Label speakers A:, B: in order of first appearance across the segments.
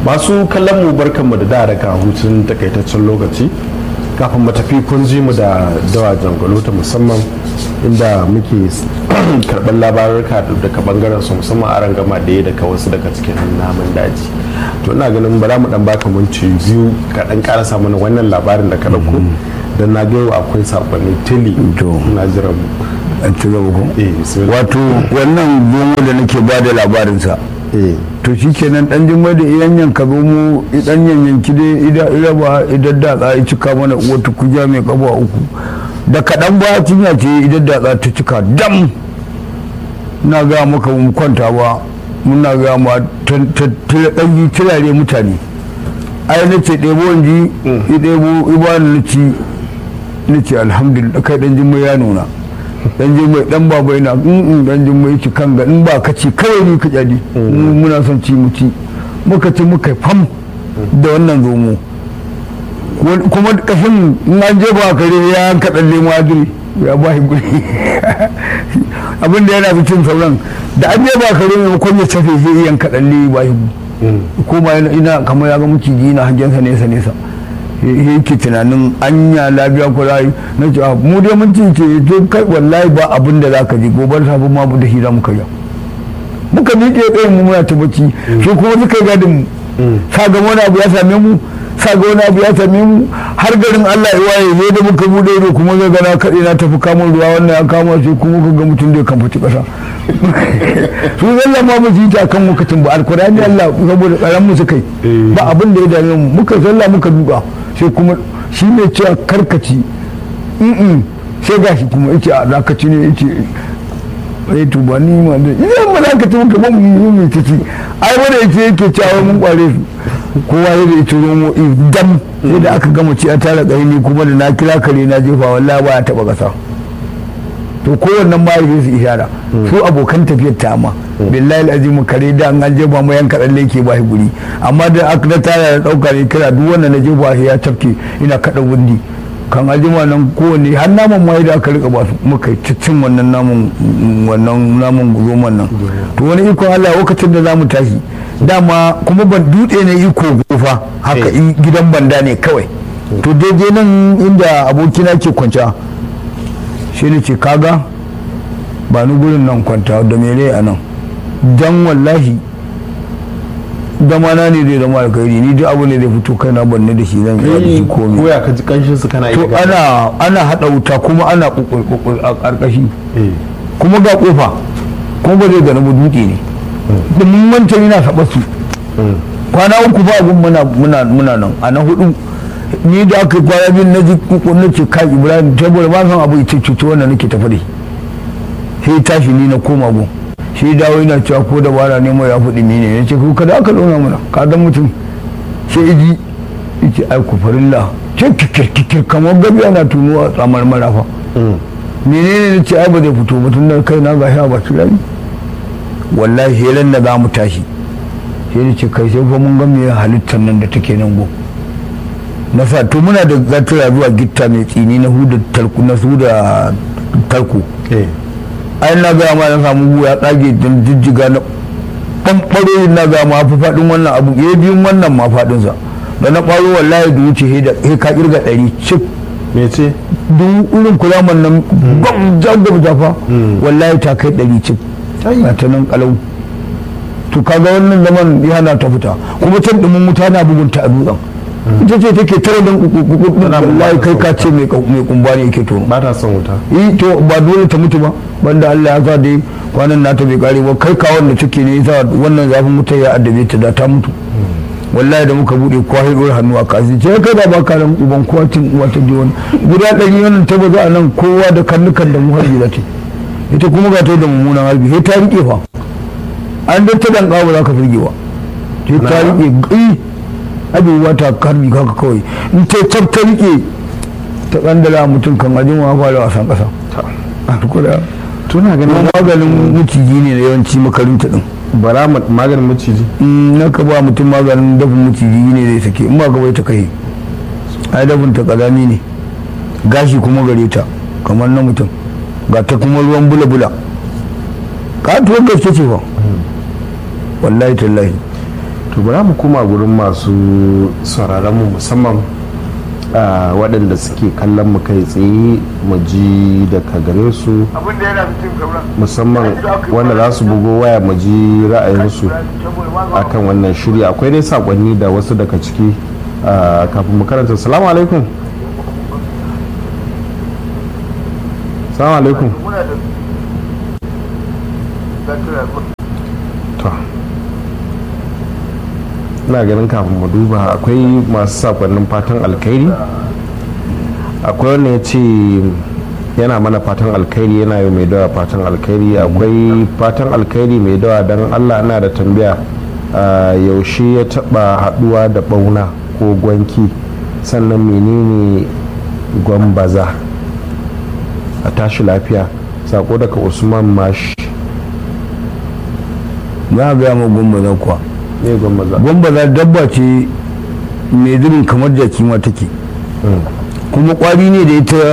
A: masu kallon mu barkanmu da da daga hutun takaitaccen lokaci kafin mu tafi kun ji mu da dawa jangalo ta musamman inda muke karɓar labarurka daga bangaren su musamman a rangama da ya daga wasu daga cikin namun daji to ina ganin bara mu dan baka minti biyu ka dan karasa mana wannan labarin da ka dauko dan na ga yau akwai sakonni tili na jiran mu
B: an ci gaba ko
A: eh bismillah
B: wato wannan zomo da nake ba da labarinsa
A: eh
B: to shi kenan dan jimma da iyan yanka zomo idan yanyanki dai ida ida ba idan da ya cika mana wata kuja mai kafa uku da kaɗan ba cinya ce idan da ta cika dam na ga maka mu kwanta ba muna ga ma ɗanyi turare mutane ai na ce ɗebo wanji i ɗebo ibanu na ci na ce alhamdulillah kai ɗan jimma ya nuna dan jimai dan baba yana in dan jimai ci kan ga in ba ka ci kawai ni ka jadi muna son ci mu ci muka ci muka fam da wannan zomo kuma kashin in an je ba kare ya yanka dan lemo adiri ya ba shi guri abin da yana fi cin sauran da an je ba kare mai kwan ya tafe zai yanka dan lemo ba shi ko ba ina kamar ya ga maciji na hangensa nesa nesa yake tunanin anya lafiya ko rayu na ce mu dai mun ci ce to kai wallahi ba abin da zaka ji gobar safi ma da hira muka yi muka miƙe tsayin mu muna ta bacci shi kuma suka yi gadin mu sa ga wani abu ya same mu sa ga wani abu ya same mu har garin Allah ya waye ne da muka bude ido kuma ga gana kaɗe na tafi kamun ruwa wannan ya kama shi kuma ka ga mutum da ya kamfaci ƙasa su zalla ma mu ji ta kan lokacin ba alkurani Allah saboda tsaron mu suka yi ba abin da ya dame mu muka zalla muka duka sai kuma shi ne cewa karkaci in sai ga shi kuma yace a dakaci ne yace ai to ba ni ma da idan ba za ka ci muka ban mu mu ta ci ai wanda yace yake cewa mun kware su kowa ya da ita romo dam sai da aka gama ci a tara ni kuma da na kira kare na jefa wallahi ba ya taba kasa to kowannen ma yake su ishara su abokan tafiyar ta ma billahi azim kare da an je ba mu yanka dan leke ba shi guri amma da aka da tara da dauka ne kira duk wanda na je ba ya tafke ina kada wundi kan ajima nan kowanne har naman ma da aka rika ba su muka cin wannan naman wannan naman roman nan to wani iko Allah lokacin da zamu tashi dama kuma ban dutse ne iko gofa haka gidan banda ne kawai to daidai nan inda abokina ke kwanciya shi ne ce kaga ba ni gurin nan kwanta da mere a nan dan wallahi zamana ne zai zama alkhairi ni duk abu ne zai fito kai na banne da shi zan iya da shi komai
A: ko ya ka ji kanshin su kana
B: to ana ana hada wuta kuma ana kukul a karkashi kuma ga kofa kuma ba zai gani ba dutse ne da mun manta yana saba su kwana uku ba abun muna muna muna nan a na hudu ni da aka yi kwana biyu na ji na ce kai ibrahim saboda ba san abu ita cuta wannan nake tafi da sai tashi ni na koma gun shi dawo yana cewa ko da bara ne mai ya fuɗi ni ne ya ce ko kada aka zauna mana ka dan mutum sai iji yace ai ku farilla ce kikir kikir kamar gabi ana tunuwa tsamar marafa menene ne ce ai ba zai fito ba tun da kai na gashi a baki rami wallahi helan da za mu tashi sai da ce kai sai fa mun ga me halittar nan da take nan gun na sa to muna da zatura zuwa gitta mai tsini na huda talku na su da talku ai na gaya ma na samu buwa ya tsage don jijjiga na ɓanɓaro na gaya ma fi faɗin wannan abu ya biyun wannan ma faɗinsa da na ɓaro wallahi da wuce he ka kirga ɗari cif
A: me ce
B: duk irin kulaman nan gwam jagwab jafa wallahi ta kai ɗari cif a ta nan kalau to kaga wannan zaman yana ta fita kuma can ɗumin wuta na bugunta a dutsen ita ce take tare da wallahi kai ka ce mai kumba ne yake tono
A: ba ta son wuta
B: yi to ba dole ta mutu ba banda Allah ya sa dai kwanan nata bai kare ba kai kawon da take ne yasa wannan zafin mutu ya addabe ta da ta mutu wallahi da muka bude kowa ya dora hannu a kasi ce kai da ba ka nan uban kowa cin uwa ta ji wani guda ɗari wannan ta baza a nan kowa da karnukan da mu harbi da ta ita kuma ga ta da mummunan harbi sai ta rike fa an dan ta dan ba za ka firge ba sai ta rike gai abubuwa ta harbi kaka kawai in ta tab ta rike ta kandala mutum kan ajin wa fara wasan kasa a tukura
A: tuna ganin
B: maganin maciji ne da yawanci makarinta din
A: bara maganin maciji
B: na ka ba mutum maganin dafin maciji ne zai sake in ba ka bai ta kai ai dafin ta kazami ne gashi kuma gare ta kamar na mutum ga ta kuma ruwan bula-bula katuwar gaske ce fa wallahi tallahi
A: to bari mu koma gurin masu sauraron mu musamman a waɗanda suke kallon mu kai tsaye mu ji daga gare su
C: abin da yana cikin sauran
A: musamman wanda za su bugo waya mu ji ra'ayinsu akan wannan shiri akwai dai sakonni da wasu daga ciki a, kafin mu karanta salamu alaikum salamu alaikum
C: muna da zakira
A: to ina ganin kafin mu duba akwai masu sakonnin fatan alkhairi akwai wanda ya ce yana mana fatan alkhairi yana yi mai dawa fatan alkhairi akwai fatan alkhairi mai dawa don allah ana da tambaya a, yaushe ya taba haduwa da bauna ko gwanki sannan menene gwambaza a tashi lafiya sako daga usman mashi
B: za a gaya ma gwambaza kuwa
A: ne gwambaza
B: gwambaza dabba ce mai zubin kamar jaki ma take kuma kwari ne da ita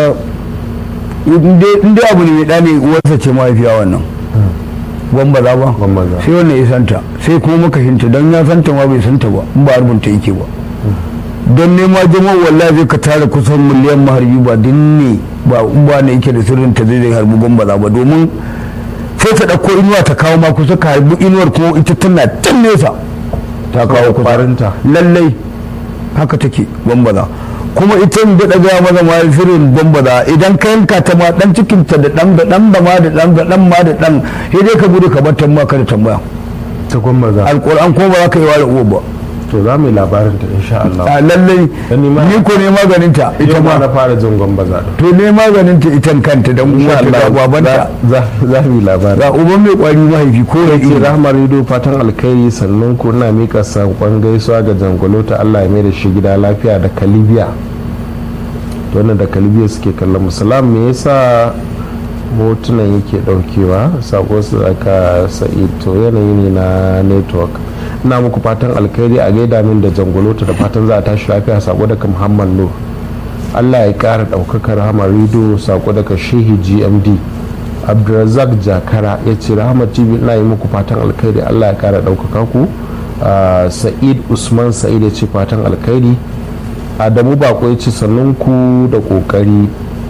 B: inda abu ne mai ɗane uwarsa ce mahaifiya wannan gwambaza ba
A: Gwambaza.
B: sai wannan ya santa sai kuma makashinta don ya santa ma bai santa ba in ba harbinta yake ba don nema jama'a wallahi zai ka tara kusan miliyan maharbi ba din ne ba in ba ne yake da sirrin ta zai harbi gwambaza ba domin sai ta ɗauko inuwa ta kawo ma kusa ka harbi inuwar kuma ita tana can nesa ta kawo kusa
A: kwarinta
B: lallai haka take gwambaza kuma ita da daga maza ma shirin gwambaza idan ka yanka ta ma dan cikin ta da dan da dan da ma da dan da dan ma da dan sai dai ka gudu ka bar tambaya ka da tambaya
A: ta gwambaza
B: alquran ko ba za ka yi wala uwa ba
A: to za mu yi labarin ta insha Allah
B: a lallai
A: Dan ni ma-
B: ni ko ne maganin ta ita
A: ita ma na
B: ma
A: fara jin gwambaza din
B: to ne maganin ta ita kanta dan uwa ta da babanta
A: za za mu yi labarin
B: ga uban mai kwari mahaifi ko ya
A: ce
B: ce
A: rahmar rido fatan alkhairi sannan ku ina mika sankon gaisuwa ga jangolo ta Allah ya mai da shi gida lafiya da kalibiya to wannan da kalibiya suke kallon musulam me yasa hotunan yake daukewa sako su aka sa'i to yanayi ne na network ina muku fatan alkhairi a gaida min da jangolota da fatan za a tashi lafiya sako daga muhammad nur allah ya kara daukakar rahmar rido sako daga shehi gmd abdulrazak jakara ya ce rahmar tv ina yi muku fatan alkhairi allah ya kara daukaka ku Ah, sa'id usman sa'id ya ce fatan alkhairi adamu bako ya ce sannun ku da kokari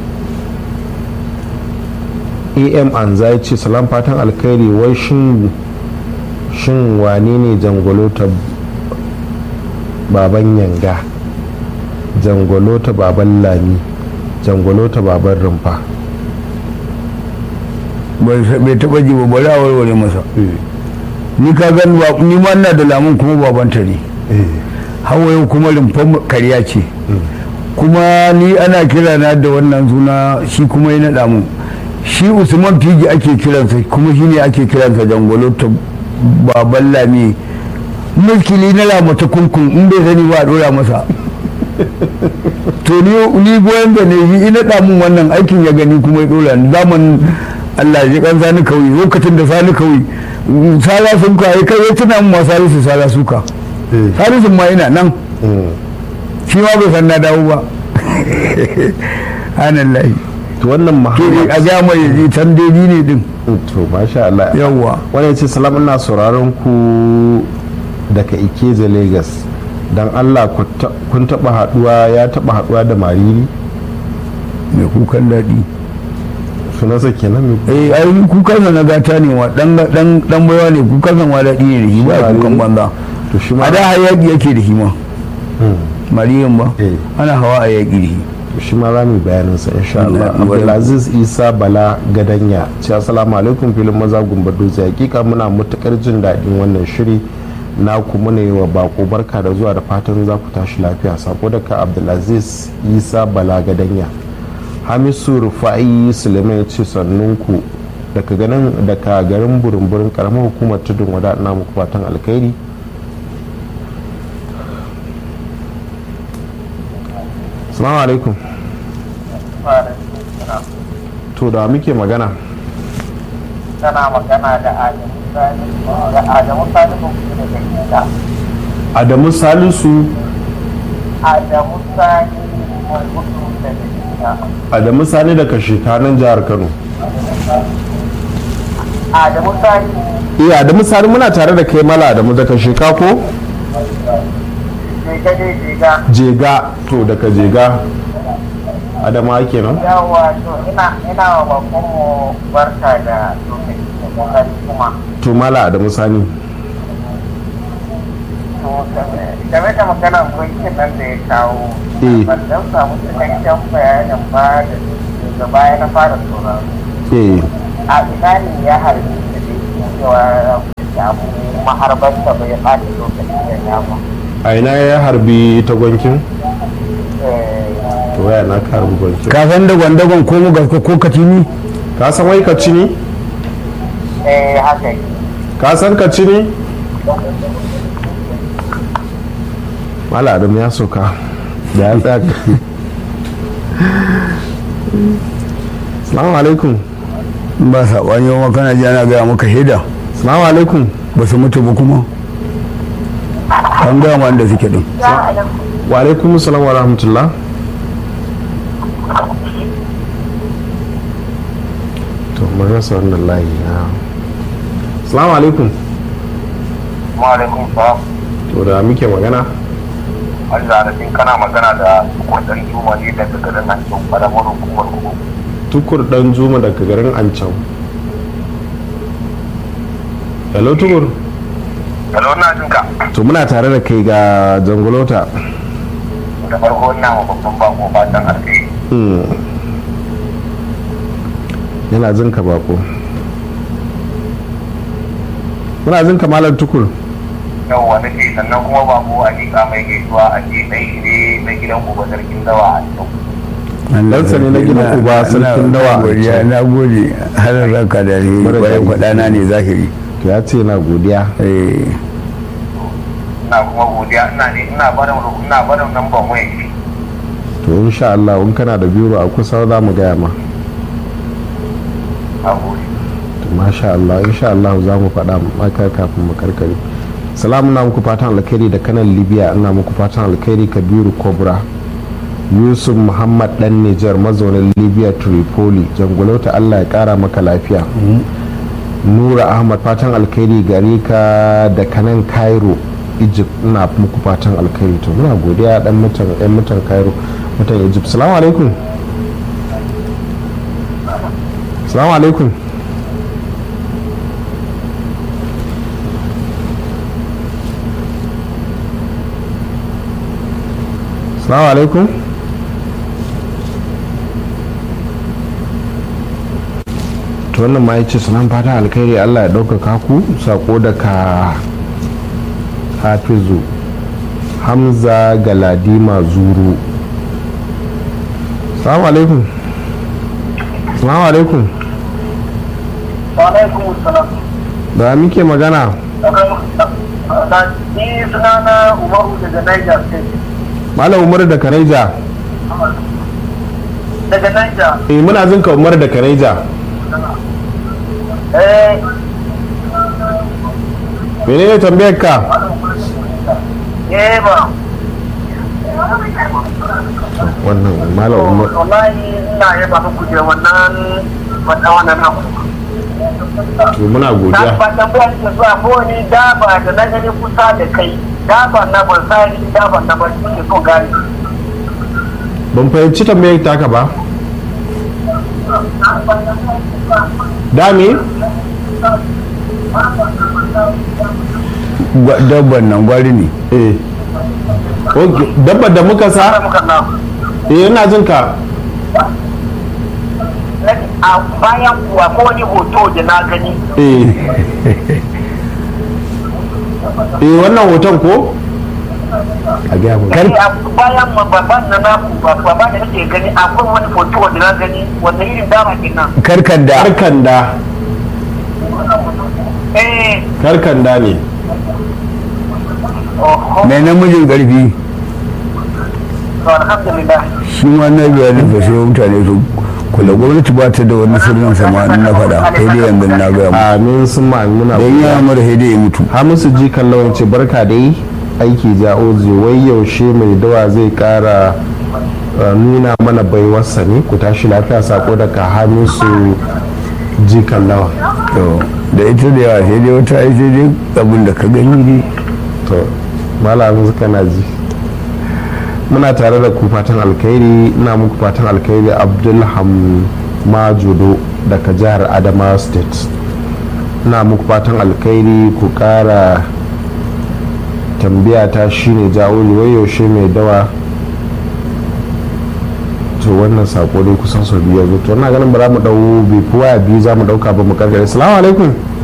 A: am anza ya ce salam fatan alkhairi wai shin shin wane ne jangolota baban yanga jangolota baban lami jangolota baban rumfa
B: bai bai taba ji ba bari a warware masa ni ka gan ba ni ma ina da lamun kuma babanta ne hawa yau kuma rumfan karya ce kuma ni ana kira na da wannan suna shi kuma ya naɗa mun shi usman figi ake kiransa kuma shi ne ake kiransa jangolo ta baban lami mulkili na lamata kunkun in bai sani ba a ɗora masa to ni ni goyon da ne yi naɗa mun wannan aikin ya gani kuma ya ɗora ni zaman Allah ya ji kan sani kawai lokacin da sani kawai sala sun ka kai ya tuna mun ma salisu sala suka salisu ma ina nan shi ma bai san na dawo ba hanallahi
A: to wannan
B: ke
A: muhammad
B: a ga mai ji tandedi ne din
A: to masha Allah
B: yawwa
A: wani ya ce salam ina sauraron ku daga ikeja lagos don allah ku ta- kun taba haduwa ya taba haduwa da mariri
B: mai kukan daɗi
A: sunansa kenan mai
B: eh ai kukan sa na gata ne wa dan dan dan baiwa ne kukan sa ma daɗi ne da shi ba
A: Shi
B: kukan
A: ma
B: banza
A: to shi ma
B: a da hayaki yake da shi ma
A: Hmm.
B: mariyan ba
A: Eh.
B: ana hawa a yaƙi da shi
A: to shi ma za mu yi bayaninsa insha Allah
B: Allah,
A: Abdulaziz Isa Bala Gadanya ce assalamu alaikum filin maza gumbar dutse hakika muna matukar jin daɗin wannan shiri na kuma ne wa bako barka da zuwa da fatan za ku tashi lafiya sako daga Abdulaziz Isa Bala Gadanya Hamisu Rufa'i Suleiman ya ce sannunku daga ganin daga garin burin-burin karamar hukumar tudun wada ina muku fatan alkhairi Assalamu alaikum to da muke magana
C: tana magana da Adamu Sani da Adamu Sani ba ku da gida
A: adamu salisu
C: Adamu Sani mai gudu da gida
A: adamu sani daga shekanan jihar kano
C: Adamu Sani
A: iya adamu sani muna tare da kai mala adamu daga sheka ko
C: jega ne jega
A: jega to daga jega adama kenan
C: yawa to ina ina wa babanmu barka da lokaci da kokari kuma
A: to mala adamu sani
C: to game da magana gwankin nan da ya kawo
A: Eh.
C: ban dan samu cikakken bayanin ba da daga baya na fara sauraro
A: eh
C: a ina ne ya harbi da dai cewa ya abu maharbar da bai ɓata lokaci da dama
A: a ina ya harbi ta gwankin
C: eh
A: to waya na ka harbi gwankin
B: ka san da gwandagon ko mu gaske ko katini
A: ka san wai ka ci ni
C: eh haka yake
A: ka san ka ci ni mala adamu ya soka da ya tsaya salamu alaikum
B: ba saɓani yawan kana ji ana gaya maka shaida
A: salamu alaikum
B: ba su mutu ba kuma an gaya ma da suke din
A: wa alaikum salam wa rahmatullah to mun rasa wannan layi na salamu alaikum
C: Ma'alaikun salam.
A: to da muke magana
C: Allah da fin kana magana da kudin juma ne daga garin nan cikin ƙaramar hukumar kuma.
A: tukur dan zuma daga garin ancan hello tukur
C: Hello na jin ka.
A: to muna tare da kai ga jangolota
C: Da farko ina ma babban bako fatan alkai.
A: Hmm. yana jin ka bako muna jin ka malam tukur
C: Yau wani ce sannan kuma bako a liƙa mai gaisuwa a ce ɗai ne na gidan gobe sarkin dawa a cikin.
A: Ɗansa ne na gidan uba sarkin dawa a
B: godiya
A: can.
B: na gode har ranka da ni
A: Mara
B: bayan
A: daɗi.
B: kwaɗana ne zahiri
A: to ya ce na godiya
B: eh
C: Ina kuma godiya ina ne ina barin ina barin lambar waya ce.
A: to insha Allah in kana da biro a kusa za mu gaya ma
C: A gode.
A: to masha Allah insha Allah za mu faɗa maka kafin mu karkare salamu na muku fatan alkhairi da kanan libya ina muku fatan alkhairi kabiru kobra yusuf muhammad dan nijar mazaunin libya tripoli jangolauta allah ya kara maka lafiya nura ahmad fatan alkhairi gare ka da kanan cairo egypt ina muku fatan alkhairi to muna godiya dan mutan yan mutan cairo mutan egypt salamu alaikum salamu alaikum salamu alaikum to wannan ma ya ce sunan fatan alkhairi allah ya ɗaukaka ku sako daga hafizu hamza galadima zuru salamu alaikum salamu alaikum
C: Wa alaikum salam.
A: da muke magana
C: Ni sunana Umaru daga Niger State.
A: malam umar da kareja
C: Daga Niger.
A: eh muna jin ka umar da kareja
C: Eh,
A: menene tambayar ka
C: eh ba.
A: wannan malam umar
C: Wallahi ina yaba muku da wannan wata wannan abu.
A: to muna
C: Na
A: godiya
C: ba tambaya ke zuwa ko ni daba da na gani kusa da kai. Daba na ban sani daba na ban ke so gani.
A: ban fahimci tambayar taka ba dami
B: Gwa- dabban nan gwari ne
A: eh Ok, dabbar da muka
C: Sai
A: sa
C: muka na.
A: eh ina jin ka
C: A bayan kuwa ko wani hoto da na gani.
A: eh eh wannan hoton ko a gaya mu
C: Kai a bayan ma babban na naku babban da nake gani akwai wani hoto da na gani wanda irin dama kenan.
B: karkanda
A: karkanda
C: Eh,
A: karkanda ne
C: oho,
B: mai namijin karfi
C: to alhamdulillah.
B: shi ma na bayanin fa sai mutane su kula gwamnati ba ta da wani sirrin sama in na faɗa sai dai yanzu na gaya mu
A: amin sun ma muna
B: don ya mara sai dai ya mutu
A: hamisu ji kallon ce barka dai aiki ja'ozi wai yaushe mai dawa zai kara uh, nuna mana baiwarsa ne ku tashi lafiya sako daga hamisu ji kallawa
B: to da ita da yawa sai dai wata ai sai dai abin da ka gani dai
A: to malamin suka na ji muna tare da ku fatan alkhairi ina muku fatan alkhairi abdulham majudo daga jihar adamawa state ina muku fatan alkhairi ku kara tambaya ta shine jawo yaushe mai dawa to wannan sako dai kusan sau biyar to ina ganin ba za mu dau bai fi waya biyu za mu dauka ba mu karkare salamu alaikum